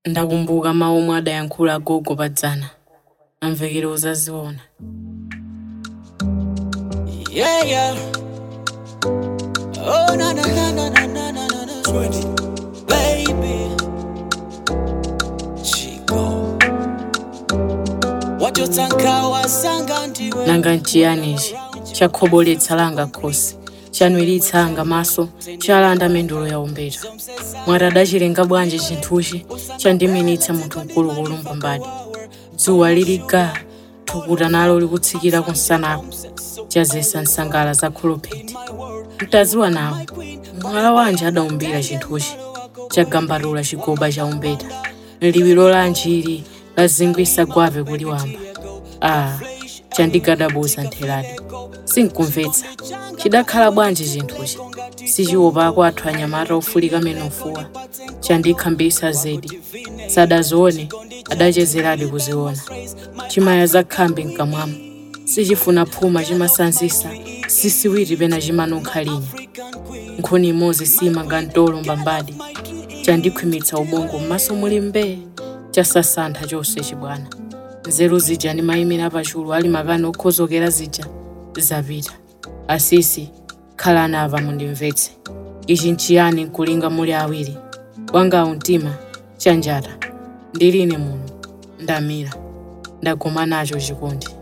Ndakumbuka mawu omwe adayankhula agogo padzana. Amvekero uzaziona. Yeah, yeah. Oh, na na na na na na na na na. Baby. Chico. Wachotanka wasanga ndiwe. Nanga nchiyani ichi? Chakhoboletsa langa khosi. Chanwiritsa anga maso. Chalanda mendulo ya umbeta. Mwati adachilenga bwanji chinthuchi. Chandiminitsa munthu mkulukulu mpambadi. Dzuwa lili ga. Thukuta nalo likutsikira kunsanako. Chazesa nsangala za kholopheti. Mtaziwa nawo. Mwala wanje adaumbira chinthuchi. Chagambatula chigoba cha umbeta. Liwiro lanji ili lazingwisa gwave kuliwamba. Ah, chandigadabuza ntheladi. Sinkumvetsa. Chidakhala bwanji chinthuchi. Sichiopa kwathu anyamata ofulika menofuwa. Chandikhambisa zedi. Sadazione, adachezeradi kuziona. Chimaya zakhambi mkamwamo. Sichifuna phuma chimasanzisa. Sisiwiri pena chimanunkha linya. Nkhuni imodzi simanga mtolo mbambadi. Chandikhwimitsa ubongo m'maso muli mbee. Chasasantha chonse chibwana. nzeru zija ndimayimira pachulu ali mapani okhozokera zija zapita asisi khalani apa mundimvetse ichi nchiyani nkulinga muli awiri wangawu mtima chanjata ndiline muno ndamira ndagoma nacho chikondi